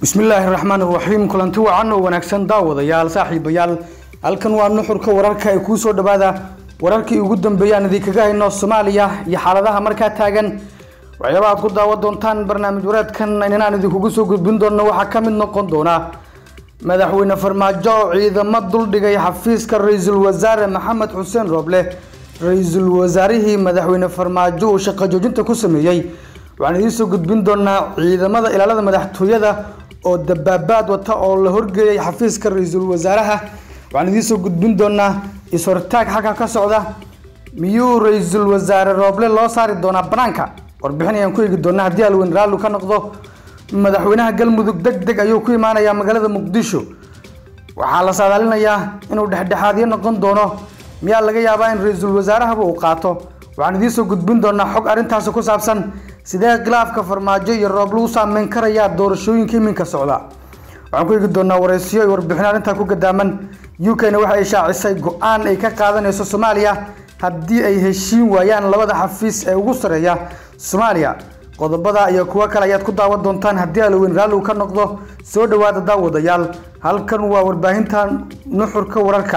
bismillaahi raxmaan raxiim kulanti wacan oo wanaagsan daawadayaal saaxiibayaal halkan waa nuxurka wararka ee kuu soo dhawaada wararkii ugu dambeeyaan idinkaga hayno soomaaliya iyo xaaladaha markaa taagan waxyaaba aad ku daawan doontaan barnaamij wareedkan inaan idinkugu soo gudbin doono waxaa ka mid noqon doona madaxweyne farmaajo oo ciidamo duldhigay xafiiska ra-iisul wasaare maxamed xuseen rooble ra-iisul wasaarihii madaxweyne farmaajo uu shaqo joojinta ku sameeyey waxaan idiin soo gudbin doonaa ciidamada ilaalada madaxtooyada oo dabaabaad wata oo la horgeeyay xafiiska ra-iisul wasaaraha waxaan idiin soo gudbin doonaa is-hortaag xagga ka socda miyuu ra-iisul wasaare rooble loo saari doonaa banaanka warbixin ayaan ku eegi doonaa haddii alweyn raallu ka noqdo madaxweynaha galmudug deg deg ayuu ku imaanayaa magaalada muqdisho waxaa la saadaalinayaa inuu dhexdhexaadyo noqon doono miyaa laga yaabaa in ra-iisul wasaarahaba uu qaato waxaan idiin soo gudbin doonaa xog arrintaasi ku saabsan sidee khilaafka farmaajo iyo roob lagu saameyn karayaa doorashooyinka iminka socda waxaan ku eegi doonaa waraysiyo iyo warbixin arrintaa ku gadaaman u k na waxa ay shaacisay go-aan ay ka qaadanayso soomaaliya haddii ay heshiin waayaan labada xafiis ee ugu sareeya soomaaliya qodobada iyo kuwo kale ayaad ku daawan doontaan haddii alweyn raalli uu ka noqdo soo dhawaada daawadayaal halkan waa warbaahinta nuxurka wararka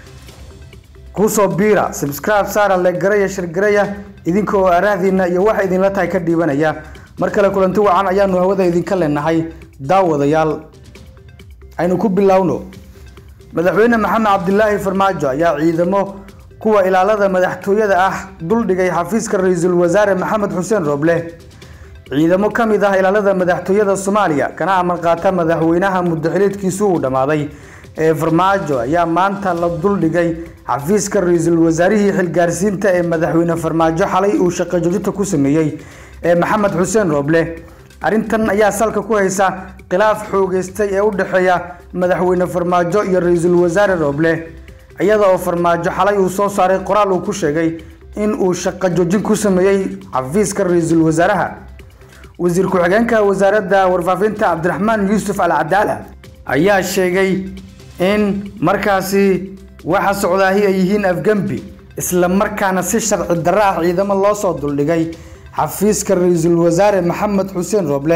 kusoo biira subscribe saara legaraya shirgaraya idinka oo araahdiina iyo waxa idinla tahay ka dhiibanaya mar kale kulanti wacan ayaanu hawada idinka leenahay daawadayaal aynu ku bilowno madaxweyne maxamed cabdilaahi farmaajo ayaa ciidamo kuwa ilaalada madaxtooyada ah duldhigay xafiiska ra-iisul wasaare maxamed xuseen rooble ciidamo ka mid ah ilaalada madaxtooyada soomaaliya kana amar qaata madaxweynaha muddaxileedkiisu uu dhammaaday ee farmaajo ayaa maanta la duldhigay xafiiska ra-iisul wasaarihii xilgaarsiinta ee madaxweyne farmaajo xalay uu shaqo joojinta ku sameeyey ee maxamed xuseen rooble arrintan ayaa salka ku haysa khilaaf xoogeystay ee u dhexeeya madaxweyne farmaajo iyo ra-iisul wasaare rooble iyada oo farmaajo xalay uu soo saaray qoraal uu ku sheegay in uu shaqo joojin ku sameeyey xafiiska ra-iisul wasaaraha wasiir ku-xigeenka wasaaradda warfaafinta cabdiraxmaan yuusuf al cadaala ayaa sheegay in markaasi waxa socdaahi ay yihiin afgembi isla markaana si sharci darro ah ciidamo loo soo duldhigay xafiiska ra-iisul wasaare maxamed xuseen rooble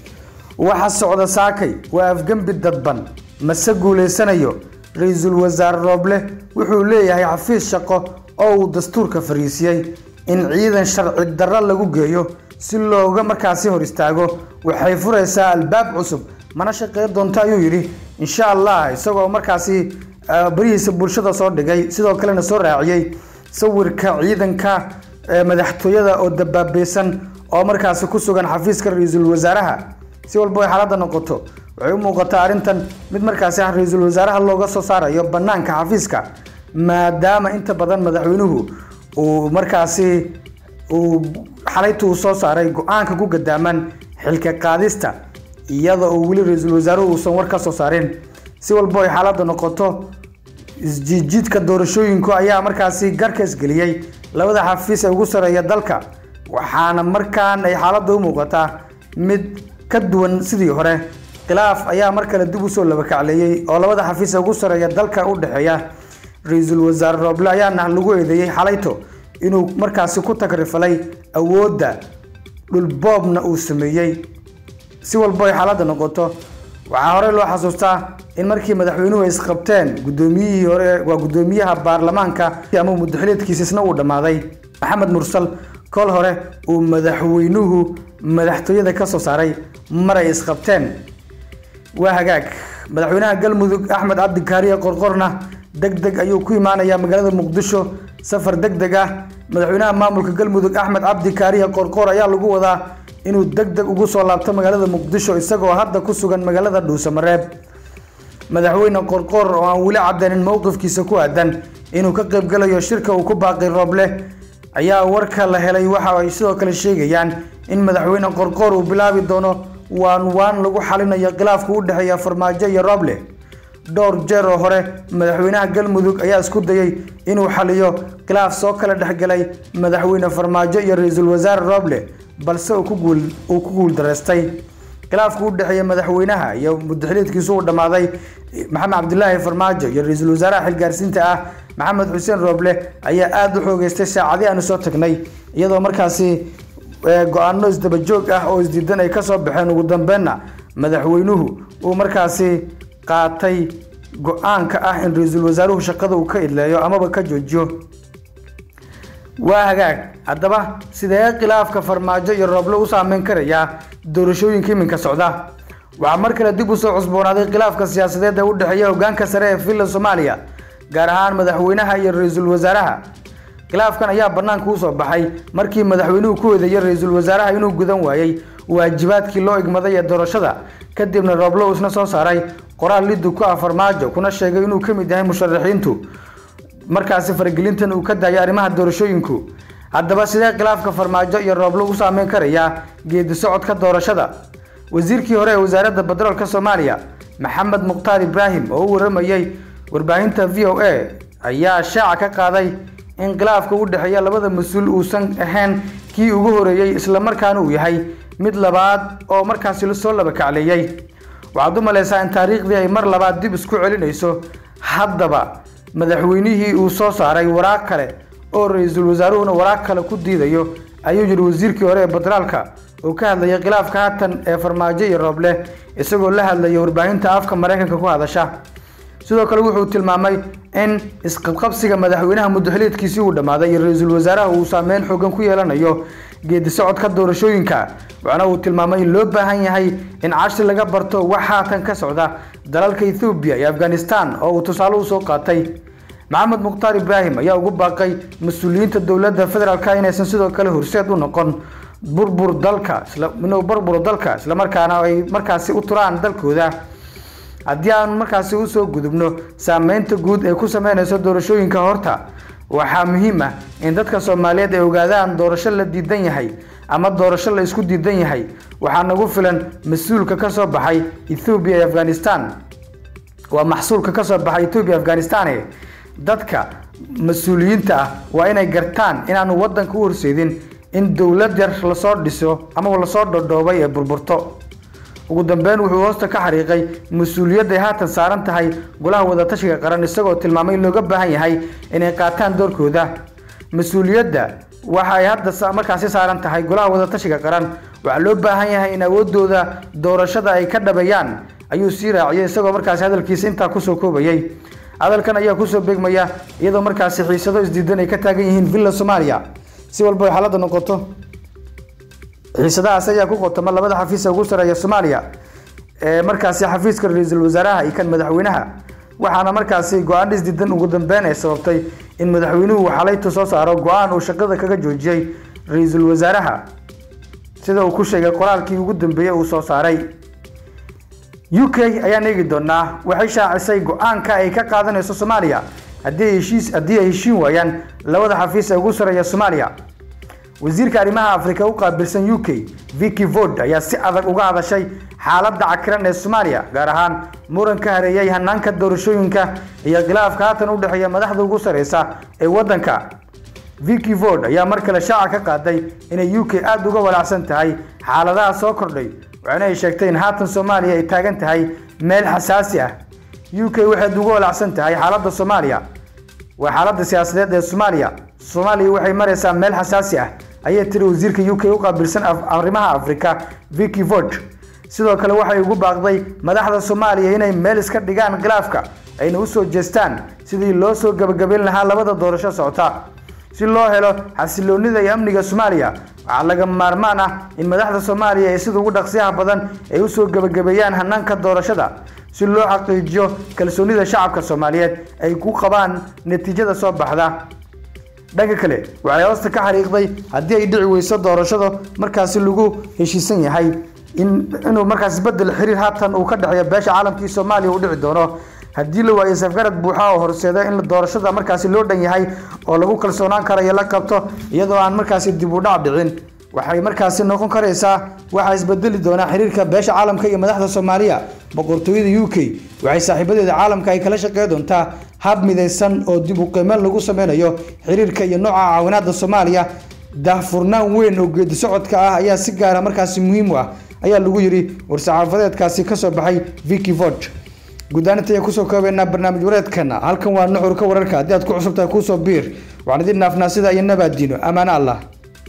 waxa socda saakay waa afgembi dadban mase guulaysanayo ra-iisul wasaare rooble wuxuu leeyahay xafiis shaqo oo uu dastuurka fariisiyey in ciidan sharci darro lagu geeyo si looga markaasi hor istaago waxay furaysaa albaab cusub mana shaqeyn doonto ayuu yidhi insha allah isagoo markaasi barihiisa bulshada soo dhigay sidoo kalena soo raaciyey sawirka ciidanka madaxtooyada oo dabaabeysan oo markaasi ku sugan xafiiska ra-iisul wasaaraha si walba ay xaaladda noqoto waxay u muuqataa arrintan mid markaasi ah ra-iisul wasaaraha looga soo saarayo banaanka xafiiska maadaama inta badan madaxweynuhu uu markaasi uu xalayta uu soo saaray go-aanka ku gadaaman xilka qaadista iyada oo weli ra-iisul wasaaruhu uusan war ka soo saarin si walbo ay xaaladda noqoto isjiidjiidka doorashooyinku ayaa markaasi garka isgeliyey labada xafiis ee ugu sareeya dalka waxaana markaan ay xaaladda u muuqataa mid ka duwan sidii hore khilaaf ayaa mar kale dib usoo labakacleeyey oo labada xafiis ee ugu sareeya dalka u dhexeeya ra-iisul wasaare rooble ayaana lagu eedeeyey xalayto inuu markaasi ku tagrifalay awoodda dhulboobna uu sameeyey si walbo ay xaaladda noqoto waxaa horey loo xasuustaa in markii madaxweynuhu ay isqabteen gudoomiyihii hore waa gudoomiyaha baarlamaanka ama muddaxileedkiisa isna uu dhammaaday maxamed mursal kol hore uu madaxweynuhu madaxtooyada ka soo saaray mar ay isqabteen waa hagaag madaxweynaha galmudug axmed cabdi kaariye qorqorna deg deg ayuu ku imaanayaa magaalada muqdisho safar deg deg ah madaxweynaha maamulka galmudug axmed cabdi kaariye qorqor ayaa lagu wadaa inuu deg deg ugu soo laabto magaalada muqdisho isagoo hadda ku sugan magaalada dhuusamareeb madaxweyne qorqor oo aan weli cadeynin mowqifkiisa ku aadan inuu ka qaybgalayo shirka uu ku baaqay rooble ayaa warka la helay waxa ay sidoo kale sheegayaan in madaxweyne qorqor uu bilaabi doono waan waan lagu xalinayo khilaafka u dhexeeya farmaajo iyo rooble dhowr jeer oo hore madaxweynaha galmudug ayaa isku dayey inuu xaliyo khilaaf soo kala dhexgalay madaxweyne farmaajo iyo ra-iisul wasaare rooble balse uu ku guuldaraystay khilaafka u dhexeeya madaxweynaha iyo muddaxileedkiisu uu dhammaaday maxamed cabdilaahi farmaajo iyo ra-iisul wasaaraha xilgaarsiinta ah maxamed xuseen rooble ayaa aada u xoogeystay saacadii aanu soo tagnay iyadoo markaasi go-aano isdabajoog ah oo isdiidan ay kasoo baxeen ugu dambeenna madaxweynuhu uu markaasi qaatay go-aanka ah in ra-iisul wasaaruhu shaqada uu ka idleeyo amaba ka joojiyo waa hagaag haddaba sidee khilaafka farmaajo iyo rooble u saameyn karayaa doorashooyinka iminka socda waxaa mar kale dib usoo cusboonaaday khilaafka siyaasadeed ee u dhexeeya hogaanka sare ee villa soomaaliya gaar ahaan madaxweynaha iyo ra-iisul wasaaraha khilaafkan ayaa bannaanka usoo baxay markii madaxweynuhu ku eedeeyay ra-iisul wasaaraha inuu gudan waayey waajibaadkii loo igmaday ee doorashada kadibna rooblo uu isna soo saaray qoraal liddu ku ah farmaajo kuna sheegay inuu ka mid yahay musharaxiintu markaasi faragelintan uu ka daayay arrimaha doorashooyinku haddaba sidee khilaafka farmaajo iyo rooblo u saameyn karayaa geedi socodka doorashada wasiirkii hore ee wasaaradda batroolka soomaaliya maxamed mukhtaar ibraahim oo u waramayey warbaahinta v o a ayaa shaaca ka qaaday in khilaafka u dhexeeya labada mas-uul uusan ahayn kii ugu horeeyey islamarkaana uu yahay mid labaad oo markaasi soo laba kacleeyey waxaad u malaysaa in taariikhdii ay mar labaad dib isku celinayso haddaba madaxweynihii uu soo saaray waraaq kale oo ra-iisul wasaaruhuna waraaq kale ku diidayo ayuu yidhi wasiirkii hore ee batraalka oo ka hadlayay khilaafka haatan ee farmaajo iyo rooble isagoo la hadlaya warbaahinta afka maraykanka ku hadasha sidoo kale wuxuu tilmaamay in isqabqabsiga madaxweynaha muddaxiliedkiisii uu dhammaaday iyo ra-iisul wasaaraha uu saameyn xoogan ku yeelanayo geedi socodka doorashooyinka waxaana uu tilmaamay in loo baahan yahay in cashri laga barto wax haatan ka socda dalalka ethoobiya iyo afghanistan oo uu tusaale usoo qaatay maxamed mukhtaar ibraahim ayaa ugu baaqay mas-uuliyiinta dowladda federaalka inaysan sidoo kale horseed u noqon burbur dalka inuu burburo dalka islamarkaana ay markaasi u turaan dalkooda haddii aan markaasi usoo gudubno saameynta guud ee ku sameynayso doorashooyinka horta waxaa muhiim ah in dadka soomaaliyeed ay ogaadaan doorasho la diidan yahay ama doorasho la isku diidan yahay waxaa nagu filan mas-uulka ka soo baxay ethoobiya iyo afghanistan waa maxsuulka ka soo baxay ethoobiya afghanistan dadka mas-uuliyiinta ah waa inay gartaan inaanu waddanka u horseedin in dowlad yar lasoo dhiso amaba lasoo dhodhoobay ee burburto ugu dambeyn wuxuu hoosta ka xariiqay mas-uuliyadday haatan saaran tahay golaha wadatashiga qaran isagoo tilmaamay in looga baahan yahay inay qaataan doorkooda mas-uuliyadda waxa ay hadda markaasi saaran tahay golaha wadatashiga qaran waxaa loo baahan yahay in awoodooda doorashada ay ka dhabeeyaan ayuu sii raaciyay isagoo markaasi hadalkiisa intaa kusoo koobayay hadalkan ayaa kusoo beegmaya iyadoo markaasi xiisado isdiidan ay ka taagan yihiin villa soomaaliya si walba ay xaaladda noqoto xiisadahaas ayaa ku qotoma labada xafiisa ugu sareeya soomaaliya ee markaasi xafiiska ra-iisul wasaaraha iyo kan madaxweynaha waxaana markaasi go-aan isdiidan ugu dambeyn ay sababtay in madaxweynuhu uu xalaytu soo saaro go-aan uu shaqada kaga joojiyey ra-iisul wasaaraha sida uu ku sheegay qoraalkii ugu dambeeyey uu soo saaray u k ayaan eegi doonaa waxay shaacisay go-aanka ay ka qaadanayso soomaaliya haddii ay heshiis haddii ay heshiin waayaan labada xafiis ee ugu sareeya soomaaliya wasiirka arrimaha afrika u qaabilsan u k vicky vod ayaa si adag uga hadashay xaaladda cakiran ee soomaaliya gaar ahaan muran ka hareeyay hanaanka doorashooyinka iyo khilaafka haatan u dhexeeya madaxda ugu sareysa ee waddanka vicky vod ayaa mar kale shaaca ka qaaday inay u k aada uga walaacsan tahay xaaladaha soo kordhay waxaana ay sheegtay in haatan soomaaliya ay taagan tahay meel xasaasi ah u k waxayd uga walaacsan tahay xaaladda soomaaliya waa xaaladda siyaasadeed ee soomaaliya soomaaliya waxay maraysaa meel xasaasi ah ayay tiri wasiirka u k u qaabilsan arrimaha afrika vicky vod sidoo kale waxay ugu baaqday madaxda soomaaliya inay meel iska dhigaan khilaafka ayna usoo jeestaan sidii loo soo gabagabayn lahaa labada doorasho socota si loo helo xasiloonida iyo amniga soomaaliya waxaa laga maarmaan ah in madaxda soomaaliya ay sida ugu dhaqsiyaha badan ay usoo gabagabeeyaan hanaanka doorashada si loo xaqiijiyo kalsoonida shacabka soomaaliyeed ay ku qabaan natiijada soo baxda dhanka kale waxay hoosta ka xariiqday haddii ay dhici weyso doorashada markaasi lagu heshiisan yahay inuu markaas bedel xiriir haatan uu ka dhexeeyo beesha caalamkii soomaaliya uu dhici doono haddii la waayo safgarad buuxa oo horseeda in doorashada markaasi loo dhan yahay oo lagu kalsoonaan karayo la qabto iyadoo aan markaasi dib u dhac dhicin waxay markaasi noqon karaysaa waxaa isbedeli doonaa xiriirka beesha caalamka iyo madaxda soomaaliya boqortooyada u k waxay saaxiibadeeda caalamka ay kala shaqey doontaa hab midaysan oo dib u qiimeyn lagu sameynayo xiriirka iyo nooca caawinaada soomaaliya daahfurnaan weyn oo geedi socodka ah ayaa si gaara markaasi muhiim u ah ayaa lagu yidhi war-saxaafadeedkaasi kasoo baxay vicky vod guddaaninta ayaan kusoo koobaynaa barnaamij wareedkana halkan waa nuxurka wararka haddii aad ku cusubtahay kuusoo biir waxaan idin naafnaa sida iyo nabaadiino ammaano allah